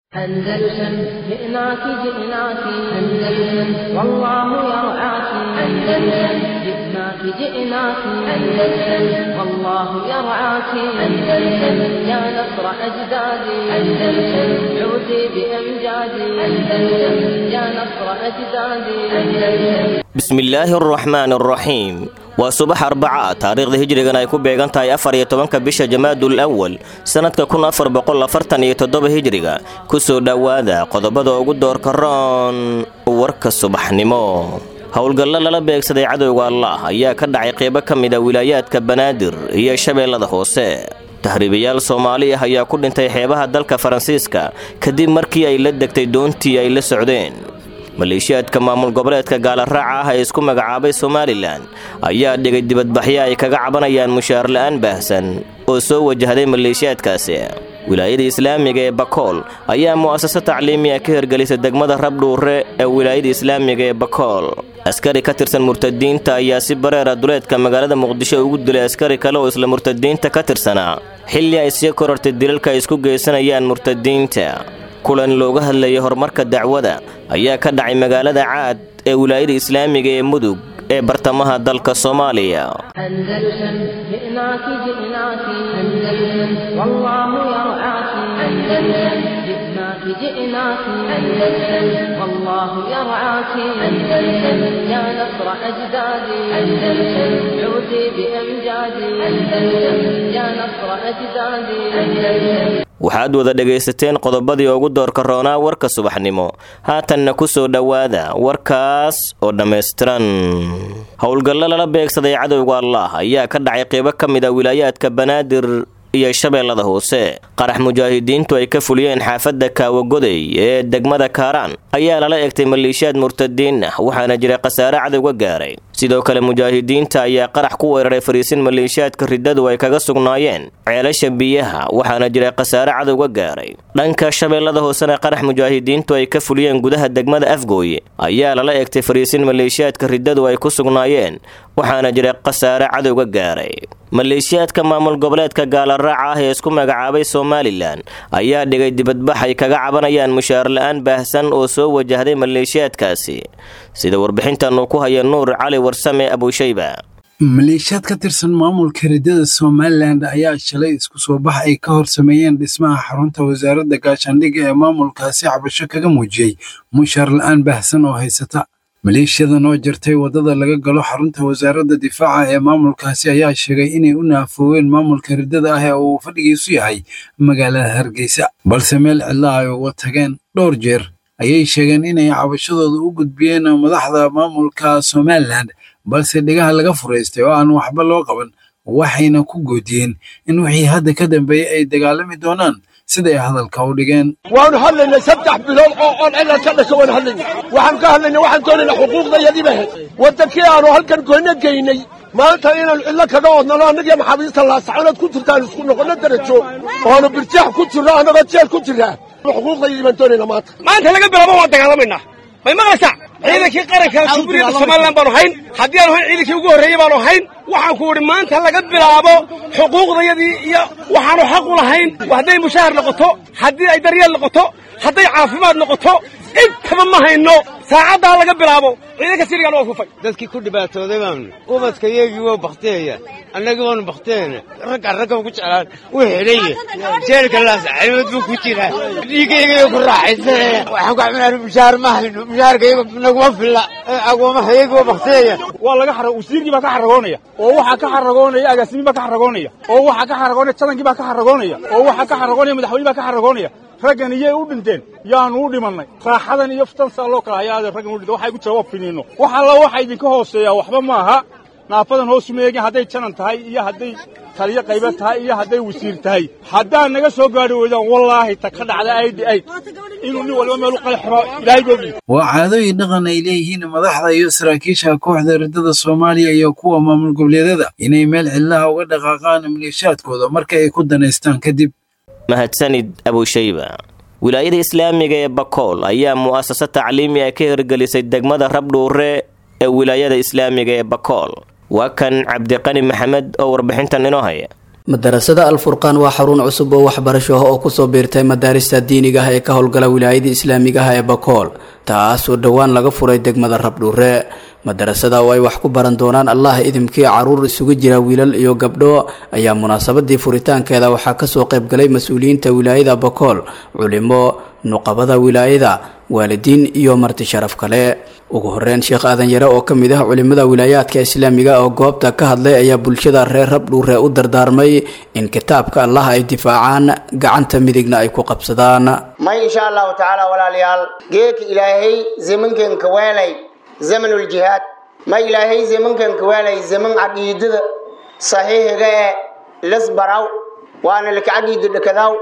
أندلسن جئناك جئناك أندلسن والله يرعاك أندلسن جئناك جئناك أندلسن والله يرعاك أندلسن يا نصر أجدادي أندلسن عودي بأمجادي أندلسن يا نصر أجدادي أندلسن bismillaahi araxmaan araxiim waa subax arbaca taariikhda hijrigan ay ku beegan tahay afar iyo tobanka bisha jamaadul awal sannadka kun afar boqol afartan iyo toddoba hijriga kusoo dhowaada qodobada ugu doorka roon warka subaxnimo howlgallo lala beegsaday cadowga allah ayaa ka dhacay qeybo ka mid a wilaayaadka banaadir iyo shabeellada hoose tahriibayaal soomaali ah ayaa ku dhintay xeebaha dalka faransiiska kadib markii ay la degtay doontii ay la socdeen maleeshiyaadka maamul goboleedka gaalaraaca ah ee isku magacaabay somalilan ayaa dhigay dibadbaxyo ay kaga cabanayaan mushaar la'aan baahsan oo soo wajahday maleeshiyaadkaasi wilaayada islaamiga ee bakool ayaa mu'asasa tacliimiya ka hirgelisay degmada rabdhuure ee wilaayada islaamiga ee bakool askari ka tirsan murtadiinta ayaa si bareera duleedka magaalada muqdisho ugu dilay askari kale oo isla murtadiinta ka tirsanaa xilli ay sii korortay dilalka ay isku geysanayaan murtadiinta kulan looga hadlayay horumarka dacwada ayaa ka dhacay magaalada caad ee wilaayada islaamiga ee mudug ee bartamaha dalka soomaaliya أندلسن جئناك جئناك أندلسن والله يرعاك أندلسن جئناك جئناك أندلسن والله يرعاك أندلسن يا نصر أجدادي أندلسن عودي بأمجادي أندلسن يا نصر أجدادي أندلسن waxaad wada dhegaysateen qodobadii ugu doorka roonaa warka subaxnimo haatanna ku soo dhowaada warkaas oo dhammaystiran howlgallo lala beegsaday cadowga allah ayaa ka dhacay qeybo ka mid a wilaayaadka banaadir iyo shabeellada hoose qarax mujaahidiintu ay ka fuliyeen xaafadda kaawagoday ee degmada kaaraan ayaa lala egtay maleeshiyaad murtadiin ah waxaana jira khasaare cadowga gaaray sidoo kale mujaahidiinta ayaa qarax ku weeraray fariisin maleeshiyaadka riddadu ay kaga sugnaayeen ceelasha biyaha waxaana jira khasaare cadowga gaaray dhanka shabeellada hoosena qarax mujaahidiintu ay ka fuliyeen gudaha degmada afgooye ayaa lala egtay fariisin maleeshiyaadka riddadu ay ku sugnaayeen waxaana jira khasaare cadowga gaaray maleeshiyaadka maamul goboleedka gaalaraaca ah ee isku magacaabay somalilan ayaa dhigay dibadbax ay kaga cabanayaan mushaar la-aan baahsan oo soo wajahday maleeshiyaadkaasi sida warbixintan uu ku haya nuur cali warsame abushayba maleeshiyaad ka tirsan maamulka riddada somalilan ayaa shalay isku soo bax ay ka hor sameeyeen dhismaha xarunta wasaaradda gaashaandhigga ee maamulkaasi cabasho kaga muujiyey mushaar la-aan baahsan oo haysata maleeshiyadan oo jirtay waddada laga galo xarunta wasaaradda difaaca ee maamulkaasi ayaa sheegay inay u naafooween maamulka riddada ah ee uu fadhigiisu yahay magaalada hargeysa balse meel cidla ay uga tageen dhowr jeer ayay sheegeen inay cabashadooda u gudbiyeen madaxda maamulka somalilan balse dhegaha laga furaystay oo aan waxba loo qaban waxayna ku goodiyeen in wixii hadda ka dambeeyey ay dagaalami doonaan siday hadalka u dhigeen waanu hadlaynay saddex bilood oo oon cilad ka dhasho waan hadlaynay waxaan ka hadlaynay waxaan doonaynaa xuquuqdayadii ba ahayd waddankii aanu halkan goyno geynay maanta inaanu cidlo kaga odnano annagiyo maxaabiista laasaconaad ku jirtaan isku noqonno darajo oanu birjaax ku jirno annagoo jeel ku jirraa xuquuqdayadii baan doonaynaa maanta maanta laga bilaabo waan dagaalamaynaa may maqlaysaa ciidankii qaranka jamhuuriyadda somalilan baanu hayn haddii aanu hayn ciidankii ugu horreeyey baanu hayn waxaan ku idhi maanta laga bilaabo xuquuqdayadii iyo waxaanu xaq u lahayn hadday mushahar noqoto haddii ay daryeel noqoto hadday caafimaad noqoto intaba ma hayno saacaddaa laga bilaabo ciidanka sirigan waa kufay dadkii ku dhibaatooday baanu ubadka iyagii waa baktiyaya annagii waanu baktiyayna ragga raggan ku jeclaan wuu xidhaya jeelka laasaxaymad buu ku jiraa dhiigaygayo ku raaxaysanaya waxaan ku caminaa mushaar ma hayno mushaarka iyaga naguma filla agoomaha iyagii waa baktiyaya waa laga xara wasiirkii baa ka xaragoonaya oo waxaa ka xaragoonaya agaasimiin baa ka xaragoonaya oo waxaa ka xaragoonaya jadankii baa ka xaragoonaya oo waxaa ka xaragoonaya madaxweyne baa ka xaragoonaya raggan iyay u dhinteen yaanu u dhimannay raaxadan iyo fitansaa loo kala hayaade raggan u dhinteen waxay ku jawaab finiinno wax alla waxa idinka hooseeyaa waxba ma aha naafadan hoosu meegin hadday janan tahay iyo hadday taliyo qayba tahay iyo hadday wasiir tahay haddaad naga soo gaadhi weydaan wallaahi ta ka dhacda aidi aid inuu nin waliba meel u qali xiro ilaahay boogii waa caadooyin dhaqan ay leeyihiin madaxda iyo saraakiisha kooxda riddada soomaaliya iyo kuwa maamul goboleedyada inay meel cidlaha uga dhaqaaqaan maleeshaadkooda marka ay ku danaystaan kadib mahadsanid abushayba wilaayada islaamiga ee bakool ayaa mu'asasa tacliimi ah ka hirgelisay degmada rabdhuure ee wilaayada islaamiga ee bakool waa kan cabdiqani maxamed oo warbixintan inoo haya madarasada alfurqaan waa xarun cusub oo waxbarasho ah oo kusoo biirtay madaarista diiniga ah ee ka howlgala wilaayada islaamiga ah ee bakool taasoo dhowaan laga furay degmada rabdhuure madarasada oo ay wax ku baran doonaan allah idimkii caruur isugu jira wiilal iyo gabdho ayaa munaasabadii furitaankeeda waxaa kasoo qaybgalay mas-uuliyiinta wilaayada bakool culimo nuqabada wilaayada waalidiin iyo marti sharaf kale ugu horeyn sheekh aadan yare oo ka mid ah culimada wilaayaadka islaamiga oo goobta ka hadlay ayaa bulshada reer rabdhuure u dardaarmay in kitaabka allah ay difaacaan gacanta midigna ay ku qabsadaan may insha allahu tacaala walaalayaal geedka ilaahay zamankanka weelay zamanuljihaad ma ilaahay zamankanka weelay zaman caqiidada saxiixiga ee lasbaraw waana laka caqiida dhakadaw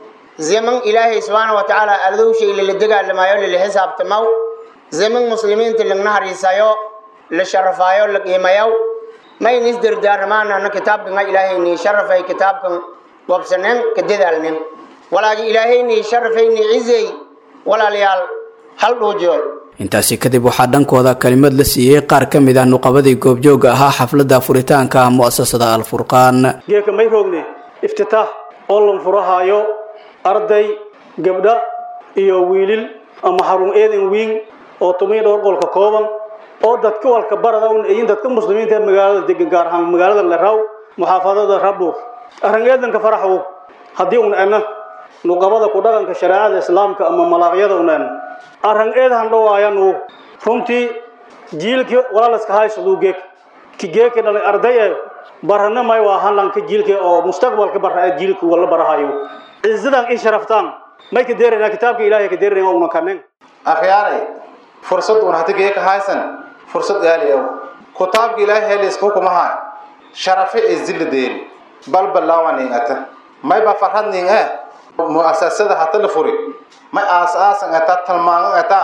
zaman ilaahay subxaana wa tacaala ardowshay lala dagaalamayo lala xisaabtamaw zaman muslimiinta lagna hariisayo la sharafaayo la qiimayow mayna isdardaarmaanana kitaabkan ilaahayni sharafay kitaabkan wabsanen ka dadaalnen walaagi ilaahayni sharafayni cizey walaalayaal hal dhuujiyo intaasi kadib waxaa dhankooda kalimad la siiyey qaar ka mid ah nuqabadii goobjooga ahaa xafladda furitaanka mu'asasada alfurqaan geeka may roogne iftitaax oo lan furahaayo arday gabdha iyo wiilil ama xarun eedan wiin oo tumiyo dhowr qolka kooban oo dadka walka barada un iyin dadka muslimiinta ee magaalada degan gaar ahaan magaalada leraw muxaafadada rabdhuur arrin eedanka faraxwo haddii un ena nuqabada ku dhaqanka shareecada islaamka ama malaaqyada un en arrin eedahan dhawaayanu runtii jiilkii walaalaska haysaduu geek ki geeki dhalay arday ee barana may waa hanlanka jiilka oo mustaqbalka bara ee jiilka wala barahayo cizadan in sharaftaan may ka deerayna kitaabka ilaahay ka deerayna una kanen akhyaaray fursad un hati geeka haysan fursad gaaliyow kitaabka ilaahay helis hukumaha sharafi izil deeri bal balawani ata may ba farhad ning eh muasasada hata la furi may aasaasan ata talmaan ata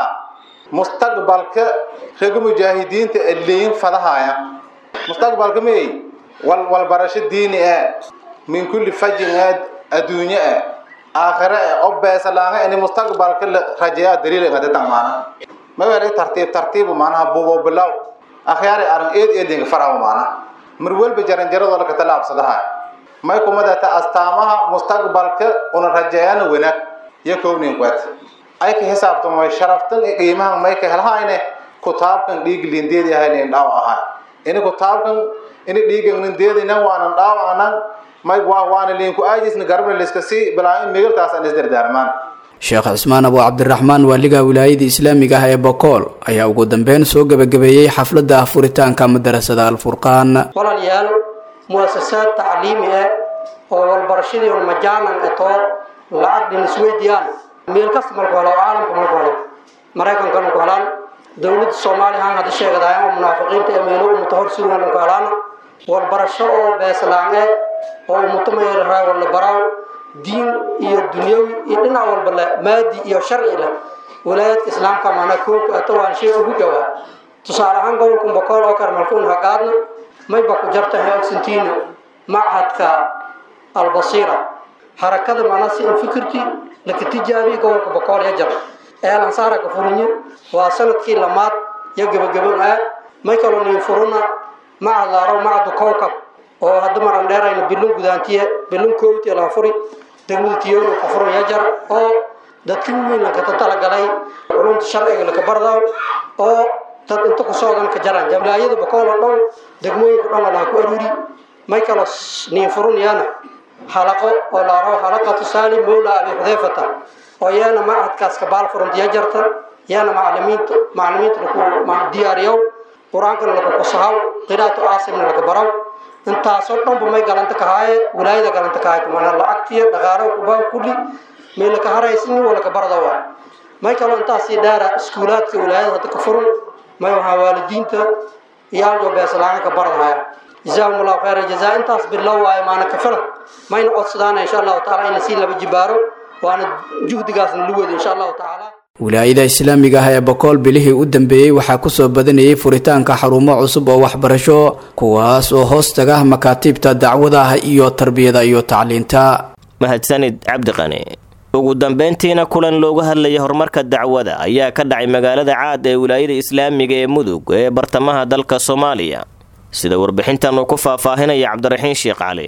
mustaqbalka reega mujaahidiinta leeyin fadahaya mustaqbalka may wal wal barasho diini eh min kulli fajin eh adduunye eh aakhire eh oo beesalaanga in mustaqbalka la rajaya daliil ngada tamaana ma wari tartiib tartiib maanaha buubo bilaw akhyaari arin eed eedinga faraw maana mar walba jaran jaradoo laka talaabsadaha may kumadata astaamaha mustaqbalka una rajayana wanaag iyo kownin kwet ay ka xisaabtamay sharaftan iyo qiimahan may ka helhayne kutaabkan dhiig lindeedi ahaynin dhaaw ahay ini kutaabkan ini dhiigan lindeedina waanan dhaaw anan may waa waana liinku aajisna garbna liska sii bilaa migiltaasaan isdardaarmaan sheekh cismaan abu cabdiraxmaan waaliga wilaayada islaamiga ah ee bokool ayaa ugu dambeyn soo gebagabeeyey xafladda furitaanka madarasada alfurqaan walaalayaal muasasaad tacliimi ah oo walbarashadii un majaanan etoo lacag dhin isweydiiyaan meel kasta malku helo caalamka malku helo maraykanka malku helaan dowladda soomaaliya haan hadda sheegadahay oo munaafiqiinta ee meelo umuta hor sugan malku helaan walbarasho oo beeslaan eh oo umuta mayraraa wala baraaw diin iyo dunyawi iyo dhinac walba leh maadi iyo sharci leh walaayadka islaamka maana koobka ata waan shay ugu jawaa tusaale ahaan gobolka bokool oo kale malkuun haqaadna mayba ku jartahay oxentino machadka albasiira harakada maana si in fikirkii laka tijaabiye gobolka bokool ya jar eelan saara ka furinye waa sanadkii lamaad iyo gebagaboon ah may kaloo niin furuna macad laaro macadu kowkab oo hadda maran dheerayna bilun gudaantiye bilun koowtiya laga furi degmada tiyoolo ka furan ya jar oo dadka weyn lakata talagalay culumta sharciga laka bardaw oo dad inta ku socdan ka jaraan jamlaayada bokool oo dhan degmooyinka dhan laga ku aruuri may kalo niin furunayana xalaqo oo laaro xalaqatu saali mawla abi xudayfata oo yaana macadkaas ka baal furunta ya jarta yaana macalimiinta macalimiinta laku diyaariyow qur-aankana laku kusahaw qiraatu caasimna laka baraw intaasoo dhanba may galanta kahaaye wilaayada galanta kahaay mana lacagtiya dhaqaalo kubaa kulli may laka haraysin waa laka barada waa may kaloo intaasii dheera iskuulaadka wilaayada hadda ka furun may waxaa waalidiinta iyaaljo beeslaaan ka baradahaya jazaahum allahu khayra jazaa intaas bilow waayo maana ka filan mayna codsadaana insha allahu taala in lasii laba jibaaro waana juhdigaasna lu wada insha allahu tacaala wilaayada islaamiga ah ee bokool bilihii u dambeeyey waxaa kusoo badanayay furitaanka xarumo cusub oo waxbarasho kuwaas oo hoos taga makaatiibta dacwadaha iyo tarbiyada iyo tacliinta mahadsanid cabdiqani ugu dambeyntiina kulan loogu hadlayay horumarka dacwada ayaa ka dhacay magaalada caad ee wilaayada islaamiga ee mudug ee bartamaha dalka soomaaliya sida warbixintan uu ku faahfaahinaya cabdiraxiin sheekh cali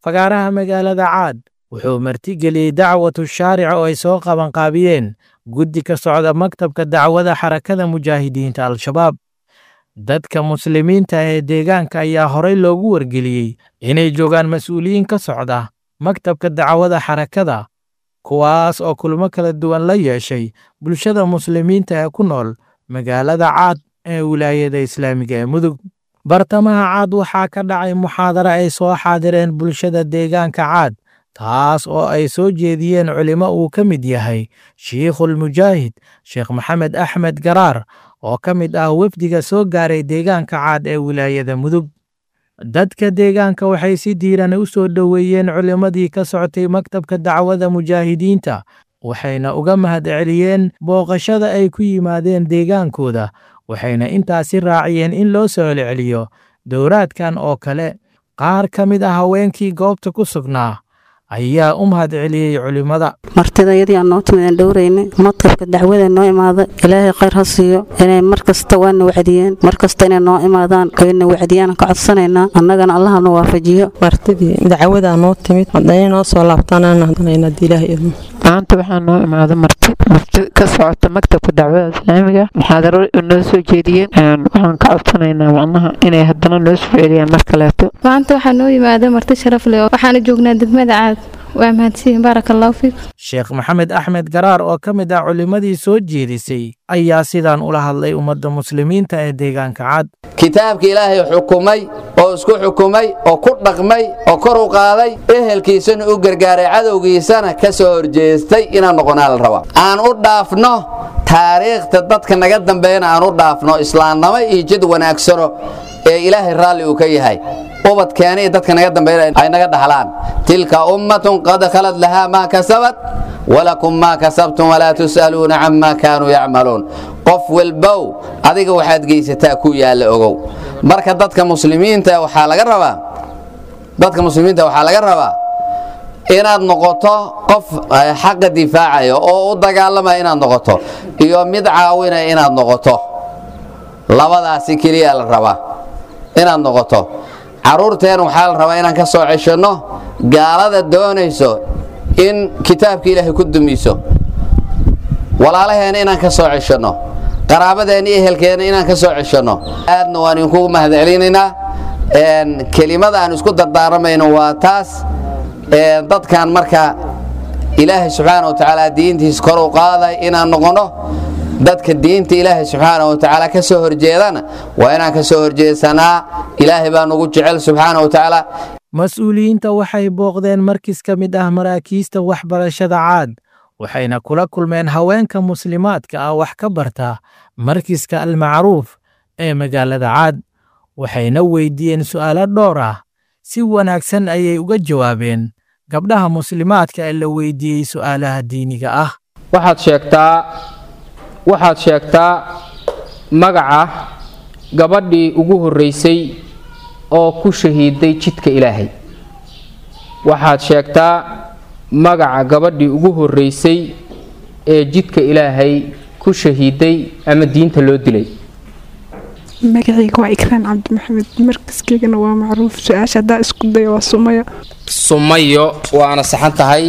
fagaaraha magaalada caad wuxuu martigeliyey dacwatu shaaric oo ay soo qabanqaabiyeen guddi ka socda maktabka dacwada xarakada mujaahidiinta al-shabaab dadka muslimiinta ee deegaanka ayaa horey loogu wargeliyey inay joogaan mas-uuliyiin ka socda maktabka dacwada xarakada kuwaas oo kulmo kala duwan la yeeshay bulshada muslimiinta ee ku nool magaalada caad ee wilaayada islaamiga ee mudug bartamaha caad waxaa ka dhacay muxaadaro ay soo xaadireen bulshada deegaanka caad taas oo ay soo jeediyeen culimo uu ka mid yahay shiikhulmujaahid sheekh maxamed axmed garaar oo ka mid ah wefdiga soo gaaray deegaanka caad ee wilaayada mudug dadka deegaanka waxay si diiran u soo dhoweeyeen culimmadii ka socotay maktabka dacwada mujaahidiinta waxayna uga mahadceliyeen booqashada ay ku yimaadeen deegaankooda waxayna intaasi raaciyeen in loo soo celceliyo dowraadkan oo kale qaar ka mid ah haweenkii goobta ku sugnaa ayaa u mahadceliyey culimmada martidayadii aan noo timid aan dhowraynay maktabka dacwada noo imaada ilaahay khayr ha siiyo inay mar kasta waana wacdiyeen mar kasta inay noo imaadaan oyna wacdiyaan ka codsanaynaa annagana allaha nu waafajiyo martidii dacwadaa noo timid haddana noo soo laabtanaan hadanaynaa ilaah idmo maanta waxaa noo imaada marti marti ka socota maktabka dacwada islaamiga muxaadaro noo soo jeediyeen waxaan ka codsanaynaa macnaha inay haddana noo soo celiyaan mar kaleeto maanta waxaa noo yimaada marti sharaf leh waxaana joognaa degmada caad waa mahadsiin baaraka allahu fiik sheekh maxamed axmed garaar oo ka mid ah culimmadii soo jeedisay ayaa sidaan ula hadlay ummadda muslimiinta ee deegaanka cad kitaabka ilaahay xukumay oo isku xukumay oo ku dhaqmay oo kor u qaaday ehelkiisana u gargaaray cadowgiisana ka soo horjeestay inaan noqonaa la rabaa aan u dhaafno taariikhta dadka naga dambeeyana aan u dhaafno islaamnimo iyo jid wanaagsano ee ilaahay raalli uu ka yahay ubadkeena iyo dadka naga dambeeya ay naga dhaxlaan tilka ummatun qad khalad lahaa maa kasabat walakum maa kasabtum walaa tus'aluuna camaa kaanuu yacmaluun qof walbow adiga waxaad geysataa ku yaalla ogow marka dadka muslimiinta waxaa laga rabaa dadka muslimiinta waxaa laga rabaa inaad noqoto qof xaqa difaacaya oo u dagaalamaya inaad noqoto iyo mid caawinaya inaad noqoto labadaasi keliya la rabaa inaad noqoto carruurteen waxaa la rabaa inaan ka soo ceshanno gaalada doonayso in kitaabka ilaahay ku dumiso walaalaheena inaan ka soo ceshanno qaraabadeena iyo ehelkeena inaan ka soo ceshanno aadna waan idinkugu mahadcelinaynaa kelimada aan isku dardaaramayno waa taas dadkan marka ilaahay subxaana wa tacaala diintiisa kor u qaaday inaan noqonno dadka diinta ilaahay subxaana wa tacaala ka soo horjeedana waa inaan ka soo horjeedsanaa ilaahay baa nugu jecel subxaana wa tacaala mas-uuliyiinta waxay booqdeen markis ka mid ah maraakiista waxbarashada caad waxayna kula kulmeen haweenka muslimaadka ah wax ka barta markiska almacruuf ee magaalada caad waxayna weydiiyeen su'aalo dhowr ah si wanaagsan ayay uga jawaabeen gabdhaha muslimaadka ee la weydiiyey su'aalaha diiniga ah waxaad sheegtaa waxaad sheegtaa magaca gabadhii ugu horraysay oo ku shahiiday jidka ilaahay waxaad sheegtaa magaca gabadhii ugu horraysay ee jidka ilaahay ku shahiiday ama diinta loo dilay magacayga waa ikraan cabdi maxamed markaskaygana waa macruuf su-aasha haddaa isku dayo waa sumaya sumayo waana saxan tahay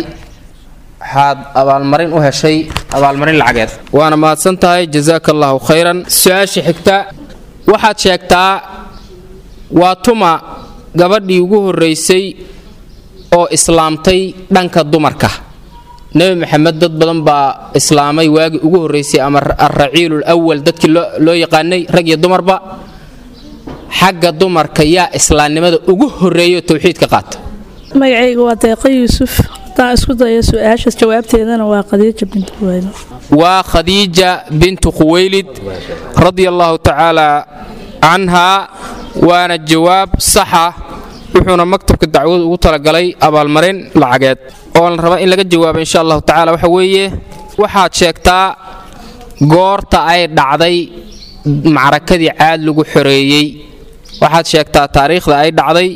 waxaad abaalmarin u heshay abaalmarin lacageed waana mahadsan tahay jasaaka allaahu khayran su-aasha xigta waxaad sheegtaa waa tuma gabadhii ugu horraysay oo islaamtay dhanka dumarka nebi maxamed dad badan baa islaamay waagii ugu horraysay ama alraciilul awal dadkii loo yaqaanay rag iyo dumarba xagga dumarka yaa islaamnimada ugu horreeyo towxiidka qaata magacayga waa deeqa yuusuf haddaan isku dayo su-aashaas jawaabteedana waa khadiija bintu khuwaylid waa khadiija bintu khuwaylid radia allaahu tacaala canhaa waana jawaab saxa wuxuuna maktabka dacwadu ugu talagalay abaalmarin lacageed oo la raba in laga jawaabo insha allahu tacaala waxa weeye waxaad sheegtaa goorta ay dhacday macrakadii caad lagu xoreeyey waxaad sheegtaa taariikhda ay dhacday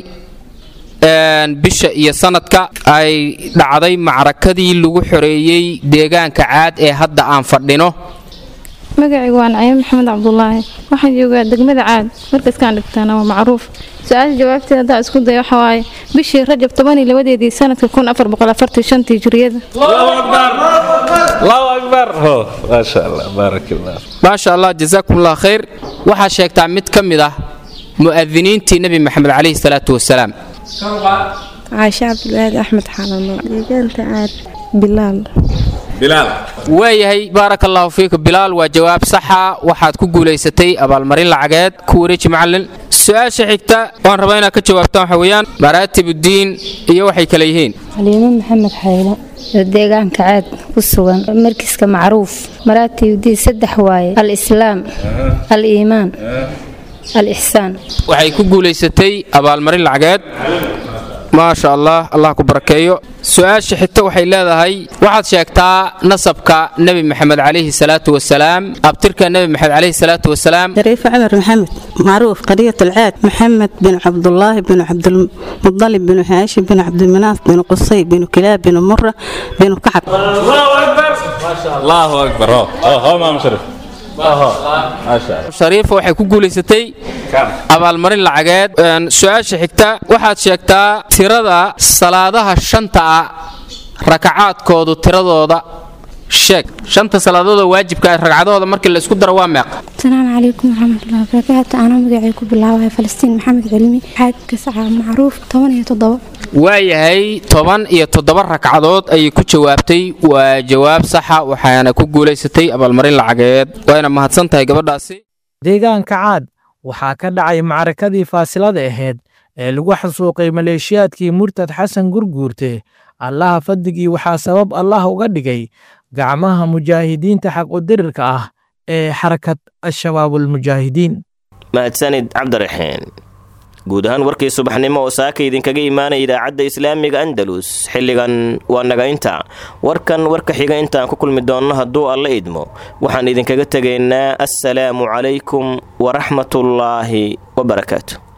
bisha iyo sanadka ay dhacday macrakadii lagu xoreeyey deegaanka caad ee hadda aan fadhino magacaygu waa naciime maxamed cabdulaahi waxaan joogaa degmada caad markaskaan dhigtaana waa macruuf su-aasha jawaabteeda haddaa isku daya waxa waaye bishii rajab toban iyo labadeedii sanadka kun afar boqol afartii shantii hijriyada allahu akbar maasha allah baarak allah maasha allah jazaakum allah khayr waxaa sheegtaa mid ka mid ah mu'adiniintii nebi maxamed calayhi salaatu wasalaam caashe cabdulwahaad axmed xalano deegaanta aad bilaal waayahay baaraka allahu fiika bilaal waa jawaab saxa waxaad ku guulaysatay abaalmarin lacageed ku wareeji macallin su-aasha xigta waan rabaa inaad ka jawaabtaan waxa weeyaan maraatibuddiin iyo waxay kale yihiin xaliimo maxamed xaylo oo deegaanka caad ku sugan markiska macruuf maraatibuddiin saddex waaye al-islaam al-iimaan al-ixsaan waxay ku guulaysatay abaalmarin lacageed maasha allah allah ku barakeeyo su-aasha xigta waxay leedahay waxaad sheegtaa nasabka nebi maxamed calayhi salaatu wasalaam abtirka nebi maxamed calayhi salaatu wasalaam شريف عمر محمد معروف قرية العاد محمد بن عبد الله بن عبد المطلب بن هاشم بن عبد المناف بن قصي بن كلاب بن مرة بن كعب الله اكبر اه اه ما مشرف ما شاء الله shariifa waxay ku guulaysatay abaalmarin lacageed Een, su-aasha xigta waxaad sheegtaa tirada salaadaha shanta ah rakacaadkoodu tiradooda sheeg shanta salaadoodoo waajibka ah ragcadahooda markii la isku daro waa meeqa asalaamu calaykum waraxmatullahi wabarakaatu anaa magacay ku bilaabaya falastiin maxamed cilmi xaadka saca macruuf toban iyo toddoba waayahay toban iyo toddoba ragcadood ayay ku jawaabtay waa jawaab saxa waxaana ku guulaysatay abaalmarin lacageed wayna mahadsan tahay gabadhaasi deegaanka caad waxaa ka dhacay macrakadii faasilada ahayd ee lagu xasuuqay maleeshiyaadkii murtad xasan gurguurte allaha fadligii waxaa sabab allah uga dhigay gacmaha mujaahidiinta xaqudirirka ah ee xarakad al-shabaabulmujaahidiin mahadsanid cabdiraxiin guud ahaan warkii subaxnimo oo saaka idinkaga imaanaya idaacadda islaamiga andalus xilligan waa naga inta warkan warka xiga intaan ku kulmi doonno hadduu alla idmo waxaan idinkaga tegaynaa assalaamu calaykum waraxmatullaahi wabarakaatu